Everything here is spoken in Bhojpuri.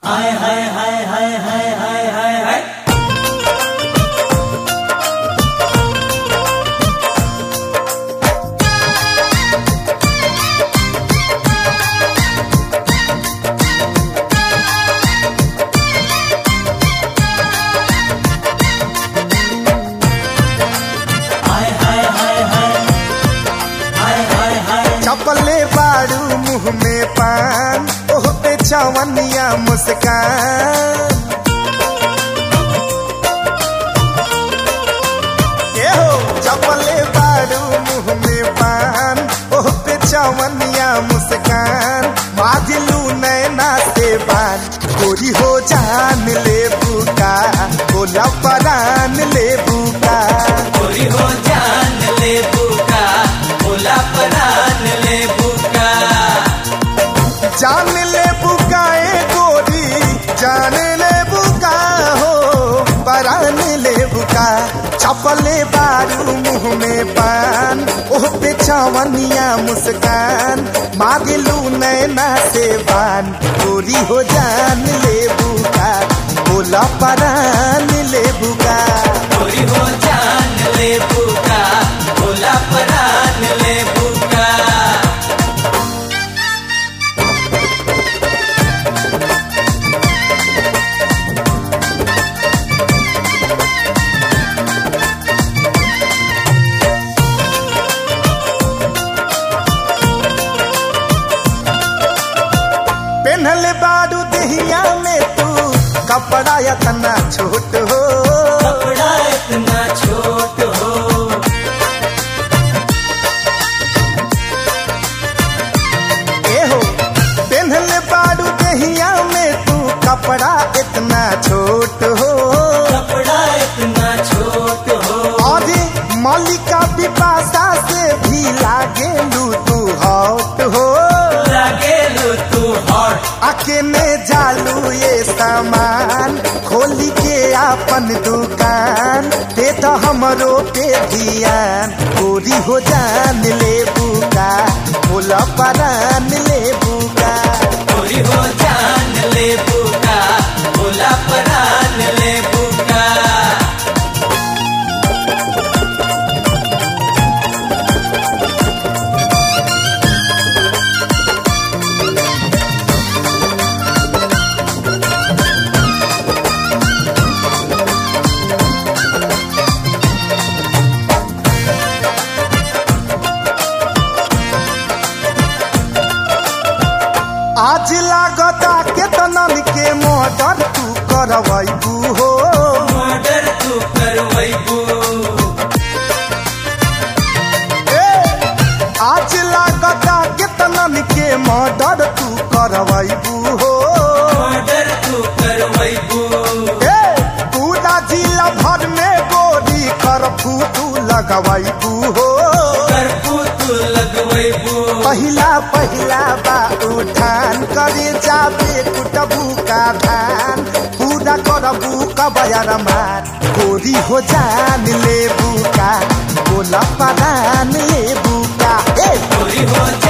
हाय हाय हाय हाय हाय हाय हाय हाय हाय हाय हाय हाय हाय हाय हाय चपले बाड़ू मुंह में पान ओह पे चवनिया मुस्कान ए हो चपले बाड़ू मुंह में पान ओह पे चवनिया मुस्कान माजिलू नैना से बान गोरी हो जान ले बुका बोला परान ले बुका गोरी हो जान ले बुका बोला परान ले बुका जान ले बुकाए गोरी जान ले बुका हो परान ले बुका चपले बारू मुंह में पान ओह पे चवनिया मुस्कान मागिलू नैना से बान गोरी हो जान ले बुका बोला परान ले बुका गोरी हो जान ले बुका बोला परान ले बुका पेन्हले बारू दहिया में तू कपड़ा इतना छोट हो कपड़ा इतना छोट हो ए हो पेन्हले बारू दहिया में तू कपड़ा इतना छोट हो कपड़ा इतना छोट हो और मलिका पिपासा से भी लागे लू तू हॉट हो लगे लो तू हॉट अकेले जालू ये सामान खोली के आपन दुकान दे तो हमरो पे ध्यान गोरी हो जान ले बुका बोला परान ले बुका गोरी हो जान ले बुका बोला परान ले बुका आज लागता के तनन के मर्डर तू करवैबू हो मर्डर तू करवैबू ए, आज लागता के तनन के मर्डर तू करवैबू हो मर्डर तू करवैबू ए, पूरा जिला भर में गोरी करफू तू लगवैबू हो करफू तू लगवैबू पहिला पहिला बा उठान करे जाबे कुटबू का धान पूरा करबू का बयार मान गोरी हो जान ले बुका बोला परान ले बुका ए गोरी हो